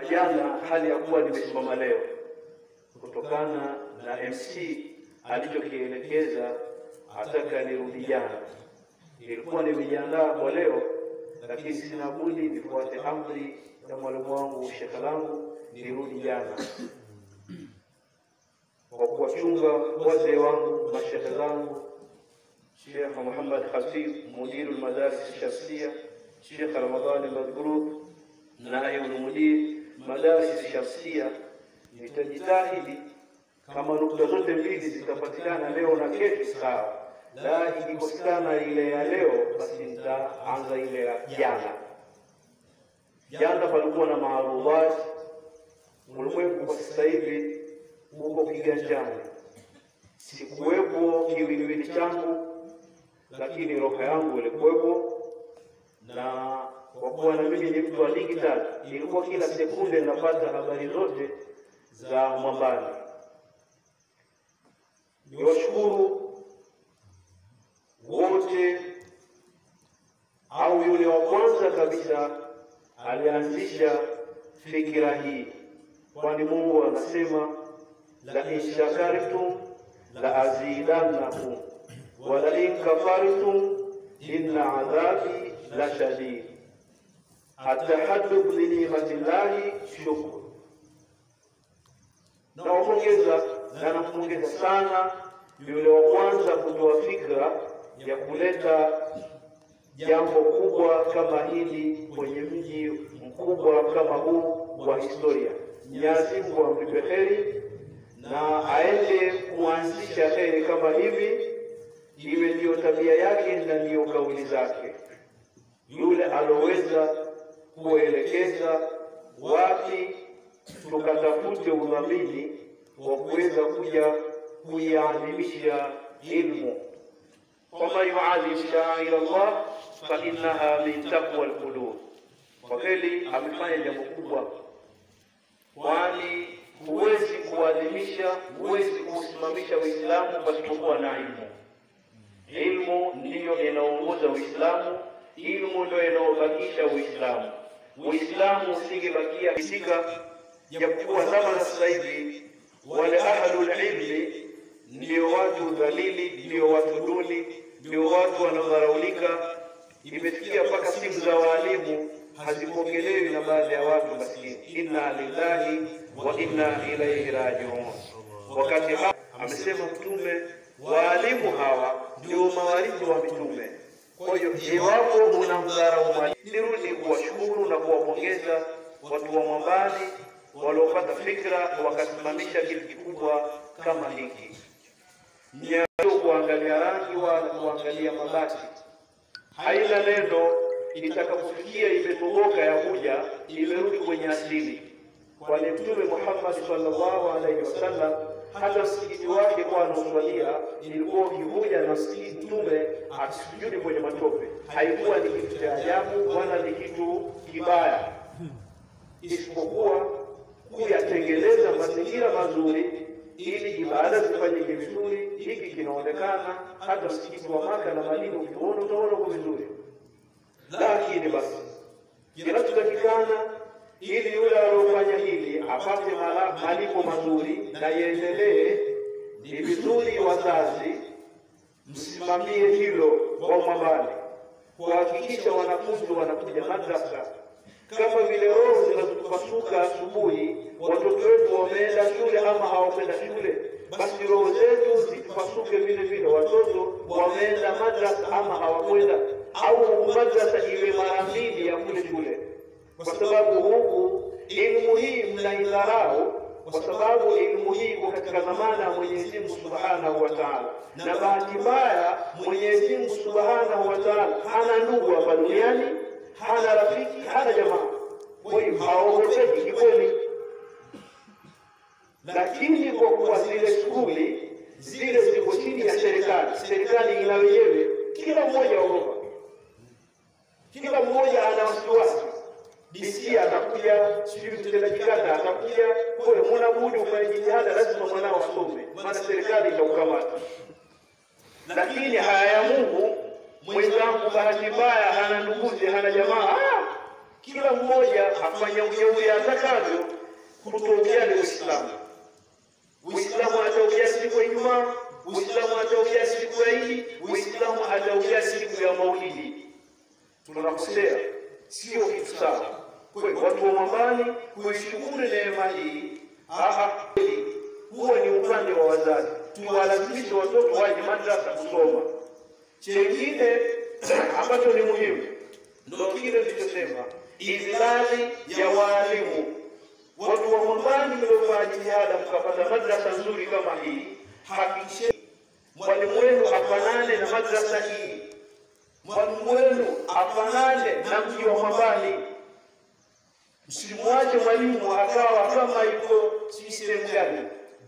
jana hali ya kuwa nimesimama leo kutokana na MC alichokielekeza ataka nirudi jana. Nilikuwa nimejiandaa kwa leo, lakini sina budi nifuate amri ya mwalimu wangu shekhe langu nirudi jana kwa kuwachunga wazee wangu mashekhe zangu Sheikh Muhammad Khatib mudiru madaris shafsia, Sheikh Ramadhani Madhrub naibu mudir madaris shafsia. Nitajitahidi kama nukta zote mbili zitapatikana leo na kesho, sawa. La ikikosekana ile ya leo, basi nitaanza ile ya jana. Jana palikuwa na maarudhat, ulimwengu kwa sasa hivi uko kiganjani. Sikuwepo kiwiliwili changu, lakini roho yangu ilikuwepo, na kwa kuwa na mimi ni mtu wa digital, ilikuwa kila sekunde napata habari zote za Mwambani. Niwashukuru wote au yule wa kwanza kabisa alianzisha fikira hii, kwani Mungu anasema la in shakartum la azidannakum wa la in kafartum inna adhabi la shadid. Atahaddub li ni'matillahi shukr. Nawapongeza na nampongeza sana yule wa kwanza kutoa fikra ya kuleta jambo kubwa kama hili kwenye mji mkubwa kama huu wa historia. Mwenyezi Mungu amlipe heri na aende kuanzisha heri kama hivi, iwe ndiyo tabia yake na ndiyo kauli zake. Yule aloweza kuelekeza wapi tukatafute udhamini wa kuweza kuja kuiadhimisha ilmu waman yuadhim sha'air Allah fa innaha min taqwa alqulub. Kwa kweli amefanya jambo kubwa, kwani huwezi kuadhimisha, huwezi kuusimamisha Uislamu pasipokuwa na ilmu. Ilmu ndiyo inaongoza Uislamu, ilmu ndio inaobakisha Uislamu. Uislamu usingebakia kisika, japokuwa zama za sasa hivi wale ahlul ilmi ndio watu dhalili, ndio watu duni, ndio watu wanaodharaulika. Imefikia mpaka simu za waalimu hazipokelewi na baadhi ya watu maskini. Inna lillahi wa inna ilaihi rajiun. Wakati hapa amesema Mtume, waalimu hawa ndio mawarithi wa mitume. Kwa hiyo iwapo mnamdharau mwalimu, nirudi kuwashukuru na kuwapongeza watu wa Mwambani waliopata fikra wakasimamisha kitu kikubwa kama hiki Mnyao kuangalia rangi wala kuangalia mabati, haina neno. Itakapofikia imetoboka ya kuja imerudi kwenye asili, kwani Mtume Muhammad sallallahu alaihi wasallam hata msikiti wake kwa anaoswalia ilikuwa ukivuja na msikiti Mtume akisujudi kwenye matope, haikuwa ni kitu cha ajabu wala ni kitu kibaya, isipokuwa kuyatengeneza mazingira mazuri ili ibada zifanyike vizuri. Hiki kinaonekana hata msikiti wa Maka na Madina, ukiona utaona uko vizuri, lakini basi kinachotakikana ili yule aliyofanya hili apate malipo mazuri na iendelee, ni vizuri wazazi msimamie hilo kwa Mwambani, kuhakikisha wanafunzi wanakuja madrasa kama vile roho zinazopasuka asubuhi, watoto wetu wameenda shule ama hawakwenda shule, basi roho zetu zipasuke vile vile, watoto wameenda madrasa ama hawakwenda, au madrasa iwe mara mbili ya kule shule, kwa sababu huku elimu hii mnaidharau, kwa sababu elimu hii iko katika dhamana ya Mwenyezi Mungu Subhanahu wa Ta'ala, na bahati mbaya Mwenyezi Mungu Subhanahu wa Ta'ala hana ndugu hapa duniani hana rafiki, hana jamaa. Kwa hiyo hawaogopeki kikweli, lakini kwa kuwa zile skuli zile ziko chini ya serikali, serikali ina wenyewe, kila mmoja aogopa, kila mmoja ana wasiwasi. DC atakuja, sijui mtendaji kata atakuja, kwa hiyo mwana budi ufanye jitihada, lazima mwanao asome, maana serikali itaukamata. Lakini haya ya Mungu mwenzangu bahati mbaya hana nduguze, hana jamaa, ah, kila mmoja afanya ujeuri atakavyo kutoujali Uislamu. Uislamu ataujali siku ya Ijumaa, Uislamu ataujali siku ya Idi, Uislamu ataujali siku ya Maulidi. Tunakosea, sio kitu sawa. Kwa hiyo watu wa Mwambani kuishukuru neema hii, aha, huo ni upande wa wazazi, tuwalazimishe watoto waje madrasa kusoma. Chengine ambacho ni muhimu ndio kile nilichosema, idlali ya waalimu. Watu wa Mwambani mliofanya jitihada mkapata madrasa nzuri kama hii, hakikisheni mwalimu wenu afanane na madrasa hii, mwalimu wenu afanane na mji wa Mwambani. Msimwache mwalimu akawa kama yuko si sehemu gani.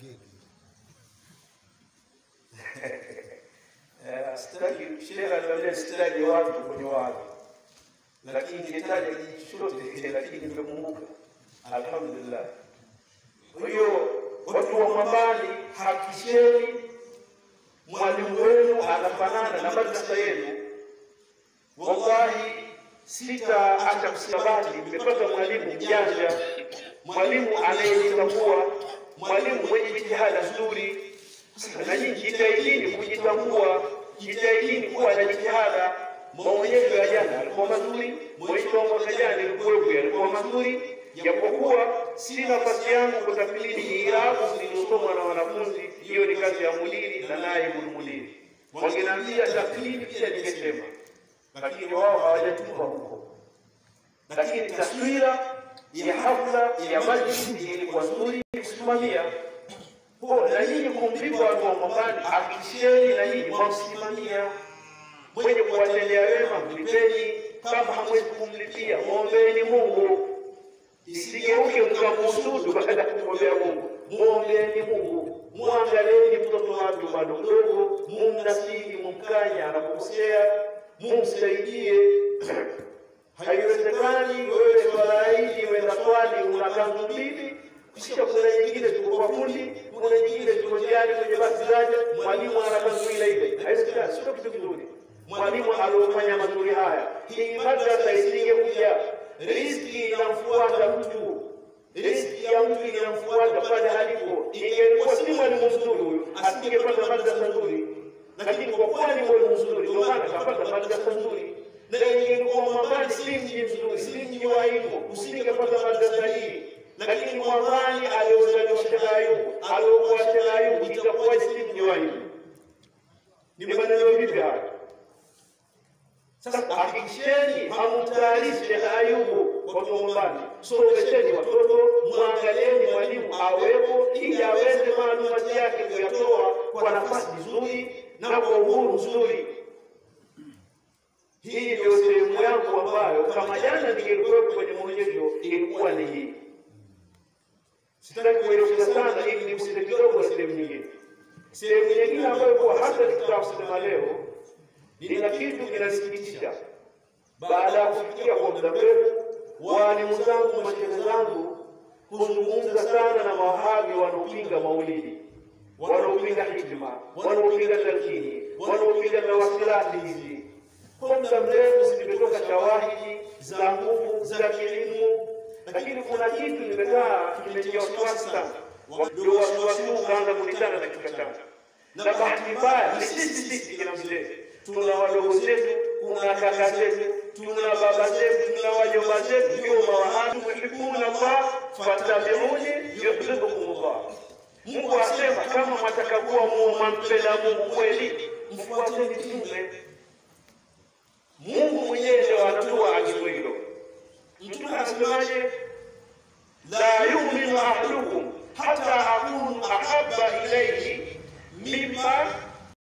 Eh, Sitaki shehe aniambia sitaje watu kwenye watu, lakini ningetaja kijiji chochote, lakini nimekumbuka, alhamdulillah. Kwa hiyo watu wa Mwambani, hakikisheni mwalimu wenu anafanana na madrasa yenu. Wallahi sitaacha kusabati, nimepata mwalimu mjanja, mwalimu anayejitambua, mwalimu mwenye jitihada nzuri. Na nyinyi jitahidini kujitambua, jitahidini kuwa na jitihada. Maonyesho ya jana yalikuwa mazuri, mwisho wa mwaka jana ilikuwepo yalikuwa mazuri, japokuwa si nafasi yangu kutafsiri irabu zilizosomwa na wanafunzi. Hiyo ni kazi ya mudiri na naibu mudiri. Wangeniambia tafsiri pia ningesema, lakini wao hawajatupa huko. Lakini taswira ya hafla ya majlisi ilikuwa nzuri kusimamia kwa na nyinyi kumlipa watu wa Mwambani, hakikisheni na nyinyi mwamsimamia mwenye kuwatendea wema, mlipeni. Kama hamwezi kumlipia, mwombeni Mungu, isigeuke mkamhusudu baada ya kumwombea Mungu. Mwombeni Mungu, mwangalieni mtoto watu bado mdogo, mumnasihi, mumkanya anapokosea, mumsaidie. Haiwezekani wewe swala hili wenda swali una kanzu mbili kisha kuna nyingine tuko kwa fundi, kuna nyingine tuko njiani kwenye basi zaja, mwalimu ana kanzu ile ile. Haiwezekani, sio kitu kizuri. Mwalimu aliofanya mazuri haya, hii madrasa isingekuja, riziki inamfuata mtu, riziki ya mtu inamfuata pale alipo. Ingelikuwa si mwalimu mzuri huyu, asingepata madrasa nzuri, lakini kwa kuwa ni mwalimu mzuri, ndio maana kapata madrasa nzuri. Na ingekuwa Mwambani si mji mzuri, si mji wa hivyo, usingepata madrasa hii lakini Mwambani aliozaliwa Sheikh Ayubu, aliokuwa Sheikh Ayubu, itakuwaje si mji wa hivyo? Ni maneno vipi haya? Sasa hakikisheni hamtayarishi Sheikh Ayubu watu wa Mwambani, somesheni watoto, mwangalieni mwalimu awepo, ili aweze maalumati yake kuyatoa kwa nafasi nzuri na kwa uhuru mzuri. Hii ndio sehemu yangu ambayo kama jana ningekuwepo kwenye maonyesho ilikuwa ni hii. Sitaki kueleza sana ili niguse kidogo sehemu nyingine. Sehemu nyingine ambayo kwa hata nikitaka kusema leo, nina kitu kinasikitisha. Baada ya kufikia kwa muda mrefu, waalimu zangu, mashehe zangu kuzungumza sana na mawahabi wanaopinga maulidi, wanaopinga hikma, wanaopinga talkini, wanaopinga tawasilati hizi. Kwa muda mrefu zimetoka shawahidi za nguvu za kielimu lakini kuna kitu nimekaa kimetia wasiwasi sana, ndio wasiwasi huu ukaanza kunitana na kichwa changu. Na bahati mbaya ni sisi sisi kina mzee, tuna wadogo zetu, kuna kaka zetu, tuna baba zetu, tuna wajomba zetu, ndio mawahabi yuhibbuna Allah fattabi'uni yuhibbukum Allah. Mungu asema kama mwataka kuwa mwampenda Mungu kweli, mfuateni mtume. Mungu mwenyewe ndio anatoa agizo hilo. Mtume anasemaje? la yuminu ahadukum hata akunu ahabba ilayhi mimma